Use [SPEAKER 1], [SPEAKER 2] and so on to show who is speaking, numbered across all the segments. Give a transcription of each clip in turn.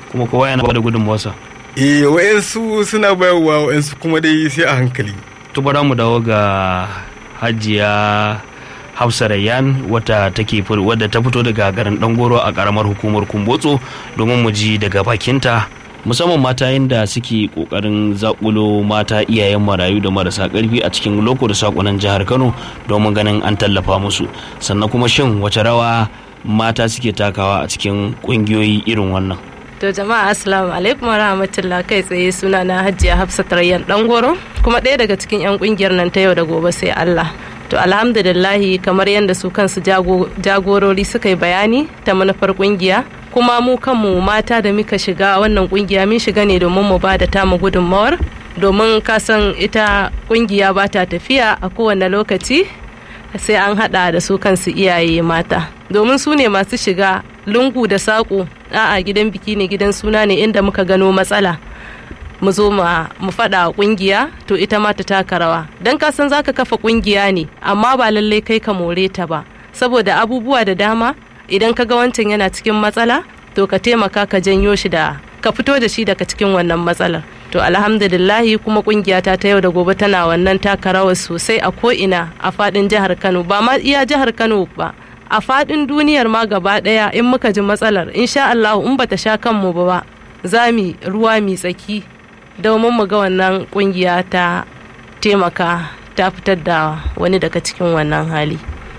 [SPEAKER 1] kuma kowa yana bada gudunmawarsa
[SPEAKER 2] eh wa'yansu suna bayarwa wa'yansu kuma dai sai a hankali
[SPEAKER 1] to bara mu dawo ga hajiya hafsa rayyan wata take wadda ta fito daga garin dangoro a karamar hukumar kumbotso domin mu ji daga bakinta musamman mata yadda suke kokarin zakulo mata iyayen marayu da marasa karfi a cikin loko da sakonan jihar kano domin ganin an tallafa musu sannan kuma shin wace rawa mata suke takawa a cikin kungiyoyi irin wannan
[SPEAKER 3] To jama'a assalamu alaikum wa rahmatullah kai tsaye suna na Hajiya Hafsat Rayyan Dangoro kuma ɗaya daga cikin 'yan kungiyar nan ta yau da gobe sai Allah. To alhamdulillahi kamar yadda su kansu jagorori suka yi bayani ta manufar kungiya kuma mu kanmu mata da muka shiga wannan kungiya mun shiga ne domin mu ba da tamu gudunmawar domin kasan ita kungiya ba ta tafiya a kowane lokaci sai an hada da su kansu iyaye mata domin su ne masu shiga lungu da saƙo a'a gidan biki ne gidan suna ne inda muka gano matsala mu zo mu faɗa ƙungiya to ita ma ta taka rawa don ka san zaka kafa ƙungiya ne amma ba lallai kai ka more ta ba saboda abubuwa da dama idan ka ga wancan yana cikin matsala to ka taimaka ka janyo shi da ka fito da shi daga cikin wannan matsalar to alhamdulillahi kuma kungiyata ta yau da gobe tana wannan taka rawar sosai a ko'ina a fadin jihar kano ba ma iya jihar kano ba a fadin duniyar ma gaba daya in muka ji matsalar insha Allah in bata sha kanmu ba za mu ruwa mi tsaki domin mu ga wannan kungiya ta taimaka ta fitar da wani daga cikin wannan hali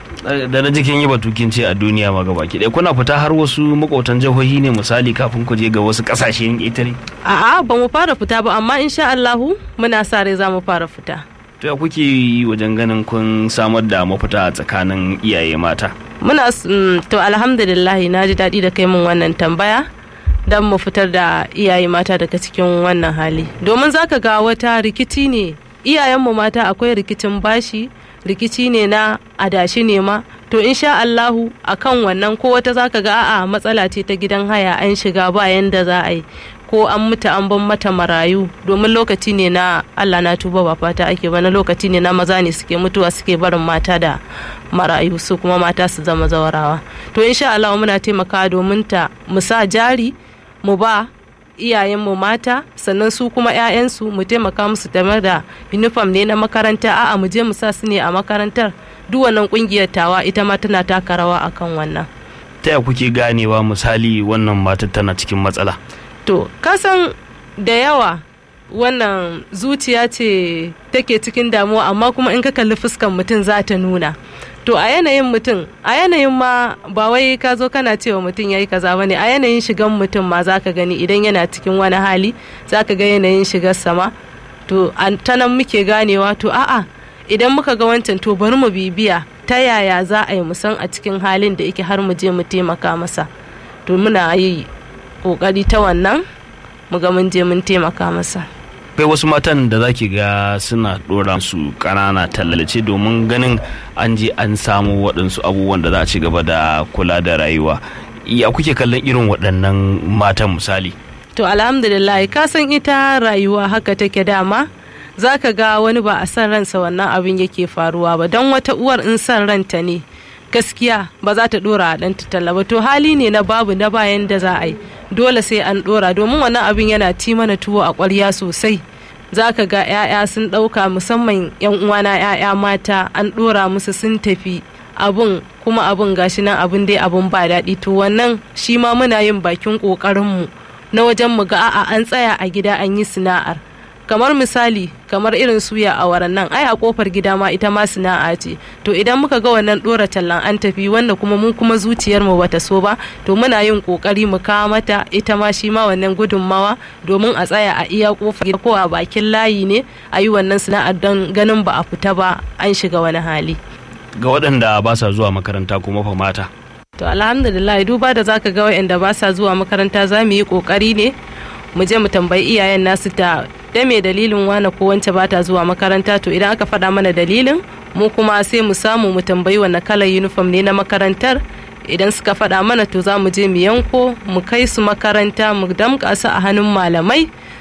[SPEAKER 1] da na jikin yi batukin ce a duniya ma gaba ki kuna fita har wasu makwautan jihohi ne misali kafin ku je ga wasu kasashen ƙetare
[SPEAKER 3] a'a ba mu fara fita ba amma insha Allahu muna sa rai za mu fara fita
[SPEAKER 1] to ya kuke yi wajen ganin kun samar da mafita a tsakanin iyaye mata
[SPEAKER 3] muna to alhamdulillah na ji daɗi da kai mun wannan tambaya don mu fitar da iyaye mata daga cikin wannan hali domin zaka ga wata rikici ne iyayenmu mata akwai rikicin bashi rikici ne na adashi ne ma to insha Allahu akan wannan ko wata zaka ga a'a matsala ce ta gidan haya an shiga ba yanda za a yi ko an mutu an ban mata marayu domin lokaci ne na Allah na tuba ba fata ake ba na lokaci ne na maza ne suke mutuwa suke barin mata da marayu su kuma mata su zama zawarawa to insha Allah muna taimakawa domin ta mu sa jari mu ba iyayenmu mata sannan su kuma 'ya'yansu mu taimaka musu game da uniform ne na makaranta a'a mu je mu sa su ne a makarantar duk wannan kungiyar tawa ita ma tana taka rawa akan wannan
[SPEAKER 1] ta ya kuke ganewa misali wannan matar tana cikin matsala
[SPEAKER 3] to kasan da yawa wannan zuciya ce take cikin damuwa amma kuma in ka kalli fuskan mutum za ta nuna to a yanayin mutum a yanayin ma ba wai ka zo kana cewa mutum ya yi kaza bane a yanayin shigan mutum ma za ka gani idan yana cikin wani hali za ka ga yanayin shigar sama to ta nan muke ganewa to a'a idan muka ga wancan to bari mu bibiya ta yaya za a yi musan a cikin halin da yake har mu je mu taimaka masa to muna yi kokari ta wannan mu ga mun je mun taimaka masa
[SPEAKER 1] akwai wasu matan da zaki ga suna dora su kanana tallace domin ganin an je an samu waɗansu abubuwan da za a ci gaba da kula da rayuwa ya kuke kallon irin waɗannan matan misali
[SPEAKER 3] to alhamdulillah ka san ita rayuwa haka take dama za ka ga wani ba a san ransa wannan abin yake faruwa ba don wata uwar in san ranta ne gaskiya ba za ta dora a ɗanta talla ba to hali ne na babu na bayan da za a yi dole sai an dora domin wannan abin yana ci mana tuwo a ƙwarya sosai za ka ga 'ya'ya sun ɗauka musamman 'yan uwana 'ya'ya mata an ɗora musu sun tafi abun kuma abun gashi nan abun dai abun ba daɗi to wannan shi ma muna yin bakin ƙoƙarinmu na wajen mu ga a'a an tsaya a gida an yi sana'ar kamar misali kamar irin suya a waran nan ai a kofar gida ma ita ma sana'a ce to idan muka ga wannan dora tallan an tafi wanda kuma mun kuma zuciyar mu bata so ba to muna yin kokari mu kawo mata ita ma shi ma wannan gudunmawa domin a tsaya a iya kofar gida ko a bakin layi ne a yi wannan sana'ar don ganin ba a fita ba an shiga wani hali
[SPEAKER 1] ga waɗanda ba sa zuwa makaranta kuma fa mata
[SPEAKER 3] to alhamdulillah duba da zaka ga waɗanda ba sa zuwa makaranta za mu yi kokari ne mu je mu tambayi iyayen nasu ta da me dalilin wane ko wance bata zuwa makaranta to idan aka faɗa mana dalilin mu kuma sai mu samu mu tambayi wanne kalar uniform ne na makarantar idan suka faɗa mana to za mu je mu yanko mu kai su makaranta mu damƙa su a hannun malamai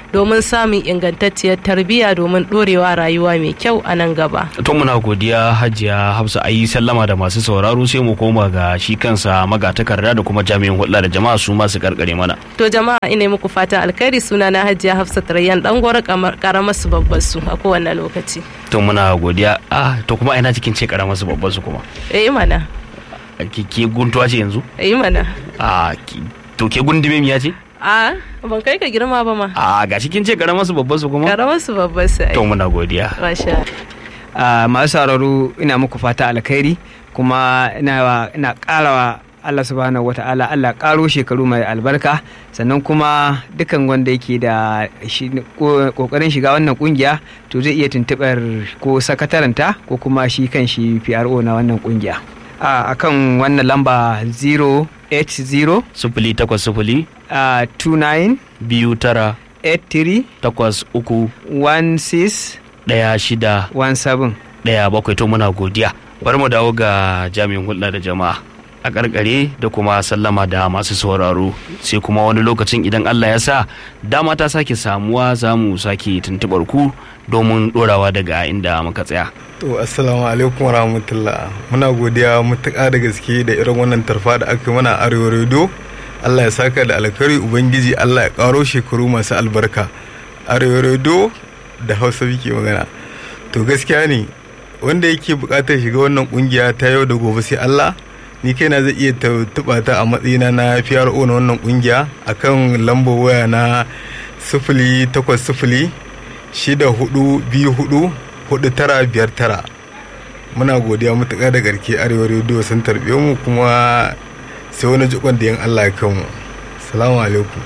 [SPEAKER 3] domin samun ingantacciyar tarbiyya domin ɗorewa rayuwa mai kyau a nan gaba
[SPEAKER 1] to muna godiya hajiya hafsa ayi sallama da masu sauraro sai mu koma ga shi kansa magatakarda da kuma jami'in hulɗa da jama'a su masu karkare mana
[SPEAKER 3] to jama'a ina muku fata alkhairi suna na hajiya hafsa tarayyan dan gwara karamar su babbar su a kowane lokaci
[SPEAKER 1] to muna godiya ah to kuma ina cikin ce karamar su babbar su kuma
[SPEAKER 3] eh mana
[SPEAKER 1] ke guntuwa ce yanzu
[SPEAKER 3] eh mana
[SPEAKER 1] a to ke gundume miya ce
[SPEAKER 3] a ban kai ka girma ba ma
[SPEAKER 1] a ga cikin ce karamar su babbar su kuma
[SPEAKER 3] karamar su babbar su
[SPEAKER 1] to muna godiya
[SPEAKER 3] masha
[SPEAKER 4] masu sauraro ina muku fata alkhairi kuma ina ina karawa Allah subhanahu wa ta'ala Allah karo shekaru mai albarka sannan kuma dukan wanda yake da kokarin shiga wannan kungiya to zai iya tuntubar ko sakataranta ko kuma shi kan shi PRO na wannan kungiya a kan wannan lamba 080
[SPEAKER 1] sufuli takwas sufuli
[SPEAKER 4] uh, 29
[SPEAKER 1] biyu tara
[SPEAKER 4] 83
[SPEAKER 1] takwas uku
[SPEAKER 4] 16
[SPEAKER 1] ɗaya shida
[SPEAKER 4] 17
[SPEAKER 1] ɗaya bakwai to muna godiya bari mu dawo ga jami'in hulɗa da jama'a a karkare da kuma sallama da masu sauraro sai kuma wani lokacin idan Allah ya sa dama ta sake samuwa za mu sake tuntubar ku domin dorawa daga inda muka tsaya.
[SPEAKER 2] To assalamu alaikum wa rahmatullah muna godiya mutuƙa da gaske da irin wannan tarfa da aka mana arewa radio Allah ya saka da alkhairi ubangiji Allah ya karo shekaru masu albarka arewa radio da hausa muke magana to gaskiya ne wanda yake buƙatar shiga wannan kungiya ta yau da gobe sai Allah ni kaina zai iya tuba ta a matsayina na PRO na wannan kungiya akan lambar waya na sifili takwas sifili shida hudu biyu hudu hudu tara biyar tara muna godiya matuƙa da garke arewa rediyo sun tarbe mu kuma sai wani jikon da yan Allah ya kanmu salamu alaikum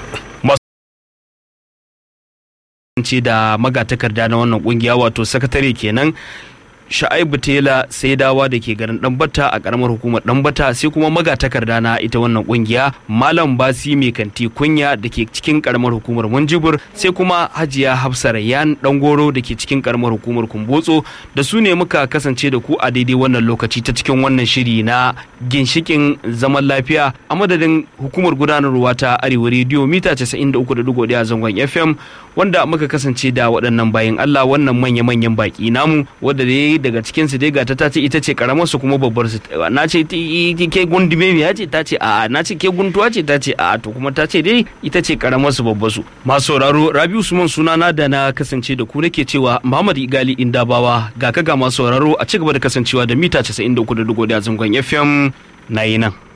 [SPEAKER 1] ce da magatakarda na wannan kungiya wato sakatare kenan sha'aibu tela sai dawa da ke garin ɗanbata a karamar hukumar ɗanbata sai kuma magatakarda na ita wannan kungiya malam basi mai kanti kunya da ke cikin karamar hukumar munjibur sai kuma hajiya hafsa rayyan goro da ke cikin karamar hukumar kumbotso da su ne muka kasance da ku a daidai wannan lokaci ta cikin wannan shiri na ginshikin zaman lafiya a madadin hukumar gudanarwa ta arewa rediyo mita 93.1 a zangon fm wanda muka kasance da waɗannan bayan allah wannan manya-manyan baki namu wadda da ya daga cikin su dai ga ta ce ita ce karamar su kuma babbar su na ce ke gundume ya ce ta ce a na ce ke guntuwa ce ta ce a to kuma ta ce dai ita ce karamar su babbar su masu sauraro Rabi Usman sunana da na kasance da ku nake cewa Muhammad Igali Indabawa ga ka ga masu sauraro a ci gaba da kasancewa da mita 93.1 zangon FM na yi nan